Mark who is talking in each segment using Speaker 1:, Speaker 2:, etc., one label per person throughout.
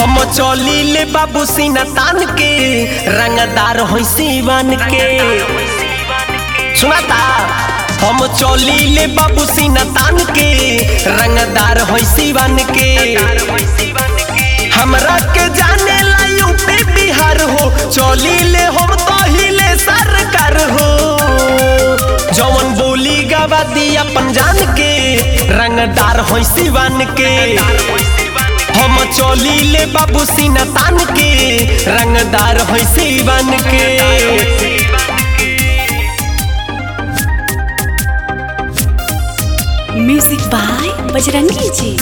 Speaker 1: हम चली ले बाबू सीना तान के रंगदार होई सीवन के सुनाता हम चली ले बाबू सीना तान के रंगदार होई सीवन के हमरा के जाने ला यूपी बिहार हो चली ले हम तो हिले सरकार हो जवन बोली गवा दी अपन जान के रंगदार होई सीवन के हम चली ले बाबू सीना तान के रंगदार होई सीवन के
Speaker 2: म्यूजिक बाय बजरंगी जी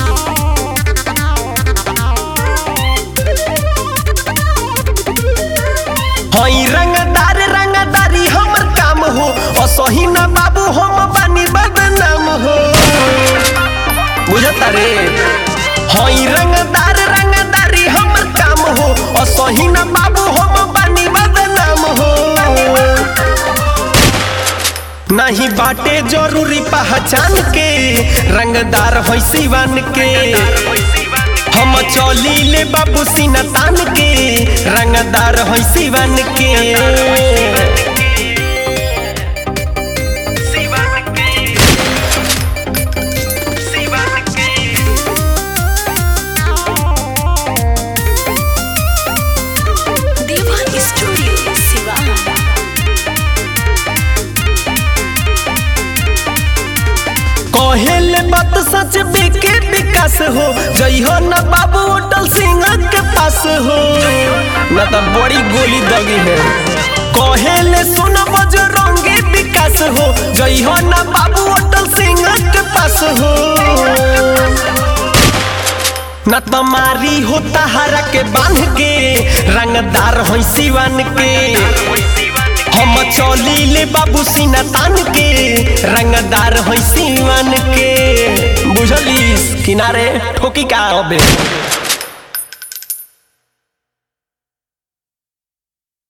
Speaker 1: हई रंगदार रंगदारी हमर काम हो असही ना बाबू हम बानी बदनाम हो बुझता रे हई रंगदार रंगदारी हमर काम हो असही ना बाबू हम बानी बदनाम हो नहीं बाटे जरूरी पहचान के रंगदार होई सिवन के हम चली ले बाबू सीना तान के रंगदार होई सिवन के
Speaker 2: देवा स्टूडियो सिवान
Speaker 1: कहेल बात सच बेके विकास हो जई हो न बाबू होटल सिंह के पास हो न तो बड़ी गोली दगी है कहेल सुन बजरंगी विकास हो जई हो न बाबू होटल सिंह के पास हो न तमारी हो तहारा के बांध के रंगदार हो सिवन के हम चली ले बाबू सीना तान के रंगदार हो सिवन के बुझलिस किनारे ठोकी का अबे